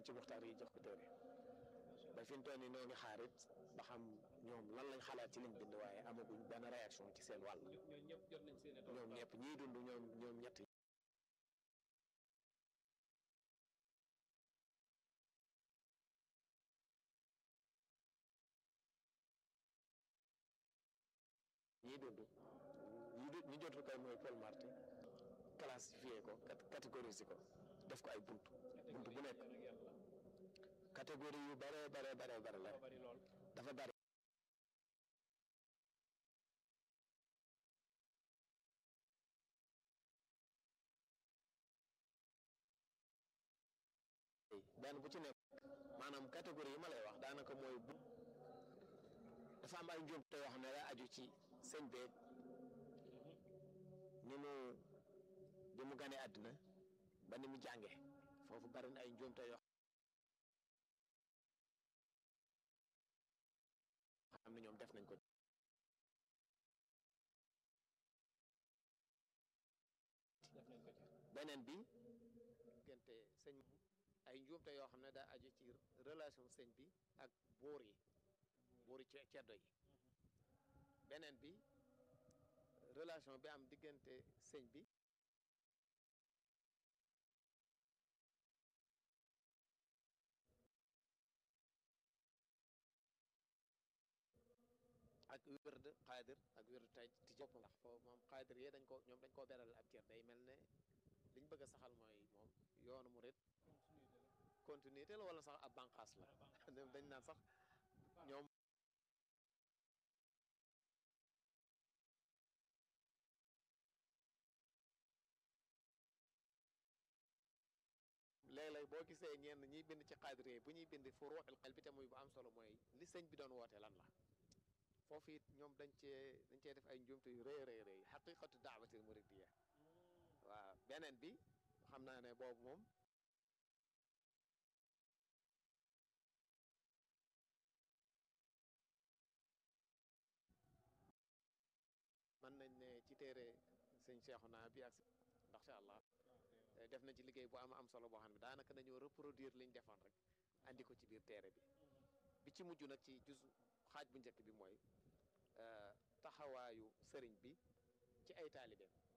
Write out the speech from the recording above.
ci muxtaar yi jox ko téere ba fi mu toll nii noo ngi xaarit ba xam ñoom lan lañ xalaat ci liñ bind waaye amaguñ benn réaction ci seen wàll ñoom ñëpp jot nañ seen ñoom ñëpp ñiy dund ñoom ñoom ñett ñiy dund ñi du ñi jotul kay mooy Paul Marty classifié ko catégorisé ko def ko ay bunt bunt bu nekk catégorie yu bare bare bare bare la bari lool dafa bari benn bu ci nekk maanaam catégorie yi ma lay wax daanaka mooy bu dafa am ay njuumte yoo xam ne day aju ci sëñ beeg ni mu bi mu ganee àddina ba ni mu jànge foofu bari na ay njuumte yoo xam ne ñoom def nañ ko def nañ ko ci beneen bi diggante sëñ ay njuumte yoo xam ne daa aju ci relation sëñ bi ak buur yi buur yi ce- ceddo yi beneen bi relation bi am diggante sëñ bi ak wérd xaadir ak wérd tay ti bopp ndax foofu moom xaadir yee dañ ko ñoom dañ koo beral ab cër day mel ne liñ bëgg a saxal mooy moom yoonu murit continuité la wala sax ab bànqaas la ñoom dañ naan sax ñoom léeg-léeg boo gisee ñenn ñiy bind ci xaadir yi bu ñuy bind fu ruuxil xel bi te muy bu am solo mooy li sëñ bi doon woote lan la foofu it ñoom dañ cee dañ cee def ay njuumte yu rëy rëy rëy xaqiqatu daawatil muridiyya waaw beneen bi xam naa ne boobu moom mën nañ ne ci téere sëñ Seexuna bi ak ndax sha allah def nañ ci liggéey bu am am solo boo xam ne daanaka dañoo reproduire liñ defoon rek andi ko ci biir téere bi bi ci mujj nag ci jus xaaj bu njëkk bi mooy taxawaayu sëriñ bi ci ay taalibeem